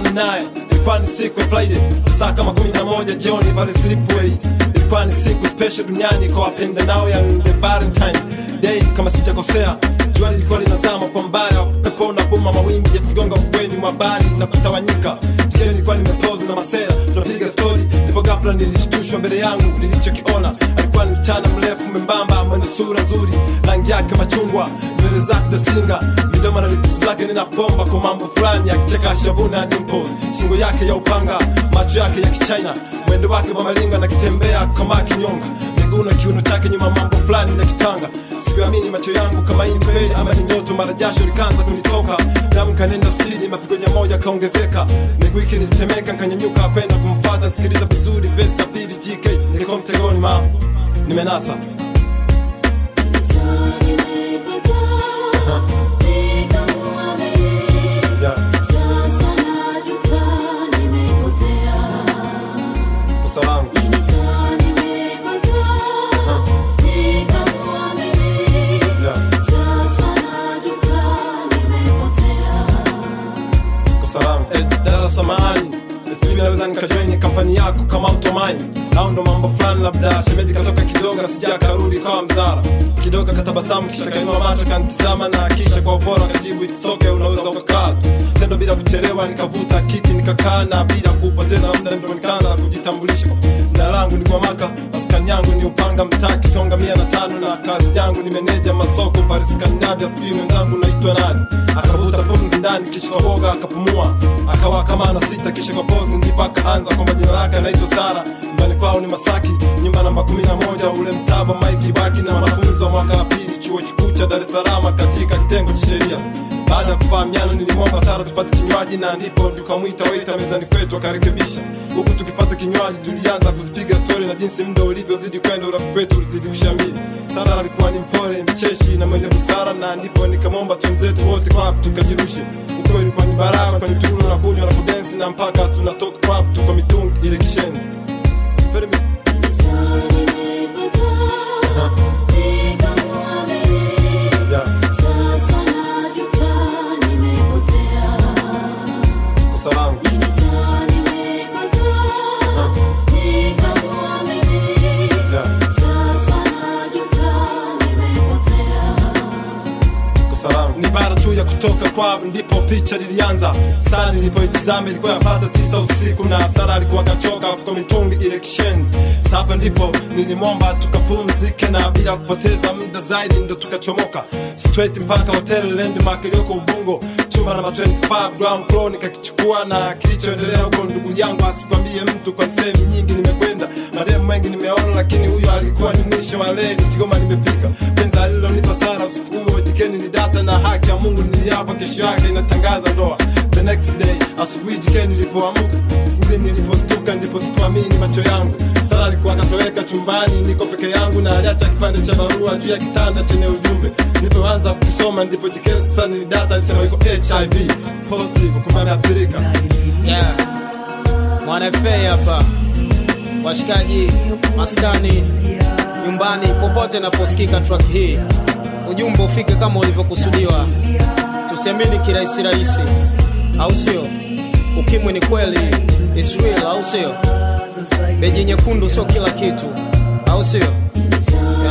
kukutana naye ilikuwa ni siku ya Friday saa kama kumi na moja jioni pale Slipway. Ilikuwa ni siku special duniani kwa wapenda nao ya the Valentine Day kama sijakosea. Jua lilikuwa linazama kwa mbali, pepo na buma, mawimbi yakigonga ufukweni mwa bahari na kutawanyika. Jioni nilikuwa nimepozi na masera, tunapiga story, ndipo ghafla nilishtushwa mbele yangu. Nilichokiona alikuwa ni msichana mrefu membamba, mwenye sura nzuri, rangi yake machungwa, nywele zake dasinga, midomo na lips zake ninafomba kwa mambo fulani, akicheka shavuna dimple, shingo yake ya upanga, macho yake ya kichina, mwendo wake wa malinga na kitembea kama kinyonga, miguu na kiuno chake nyuma, mambo fulani ya kitanga. Sikuamini macho yangu kama hii ni kweli ama ni ndoto, mara jasho likaanza kunitoka, damu kanenda spidi, mapigo ya moja kaongezeka, miguu ikinitemeka, nkanyanyuka kwenda kumfuata. Sikiliza vizuri, verse ya pili, GK niko mtegoni, ma nimenasa yeah. kosa langu yeah. kosa langu eh, dada samahani sijui naweza nikajoini kampani yako kama utomaini au ndo mambo fulani labda shemeji katoka kidogo sija karudi kawa mzara kidogo katabasamu kisha kainua macho kanitizama na kisha kwa upora kajibu itsoke unaweza ukakaa tendo bila kuchelewa nikavuta kiti nikakaa na bila kupoteza muda ndo nikaanza kujitambulisha jina langu ni kwamaka maskani yangu ni upanga mtaa kitonga mia na tano na kazi yangu ni meneja masoko pale skandinavia sijui mwenzangu naitwa nani akavuta pumzi ndani kisha kwa boga akapumua akawa kama ana sita kisha kwa pozi ndipo akaanza kwamba jina lake anaitwa sara nyumbani kwao ni masaki nyumba namba kumi na moja ule mtaba maiki baki na wanafunzi wa mwaka wa pili chuo kikuu cha dar es salaam katika kitengo cha sheria baada ya kufahamiana nilimwomba sara tupate kinywaji na ndipo tukamwita waita mezani kwetu akarekebisha huku tukipata kinywaji tulianza kuzipiga stori na jinsi muda ulivyozidi kwenda urafiki wetu ulizidi kushamili sara alikuwa ni mpole mcheshi na mwenye busara na ndipo nikamwomba twenzetu wote club tukajirushe huko ilikuwa ni baraka kwani tulo na kunywa na kudensi na mpaka tunatoka club tuko mitungi ile kishenzi Very big. Yeah. kosa langu Yeah. kosa langu ni bara tu ya kutoka kwao ndipo picha lilianza saa nilipoitizama ilikuwa yapata tisa usiku na sara alikuwa kachoka afuko mitungi ile kishenzi sapa ndipo nilimwomba tukapumzike na bila kupoteza muda zaidi ndo tukachomoka straight mpaka hotel landmark iliyoko ubungo chumba namba 25 ground floor nikakichukua na kilichoendelea huko ndugu yangu asikwambie mtu kwa sehemu nyingi nimekwenda mademu mengi nimeona lakini huyo alikuwa ni mwisho wa leni kigoma nimefika penzi alilonipa sara usiku huo jikeni ni data na haki ya mungu niliapa kesho yake inatangaza ndoa the next day asubuhi jikeni nilipoamuka singini nilipostuka ndipo sikuamini macho yangu sara alikuwa akatoweka chumbani niko peke yangu na aliacha kipande cha barua juu ya kitanda chenye ujumbe nilipoanza kusoma ndipo jikeni sasa ni data alisema iko hiv positive kumbe ameathirika yeah. Mwana FA hapa, washikaji, maskani, nyumbani, popote naposikika track hii, ujumbe ufike kama ulivyokusudiwa. Tusiamini kirahisi rahisi, au sio? Ukimwi ni kweli, it's real, au sio? Beji nyekundu sio kila kitu, au sio?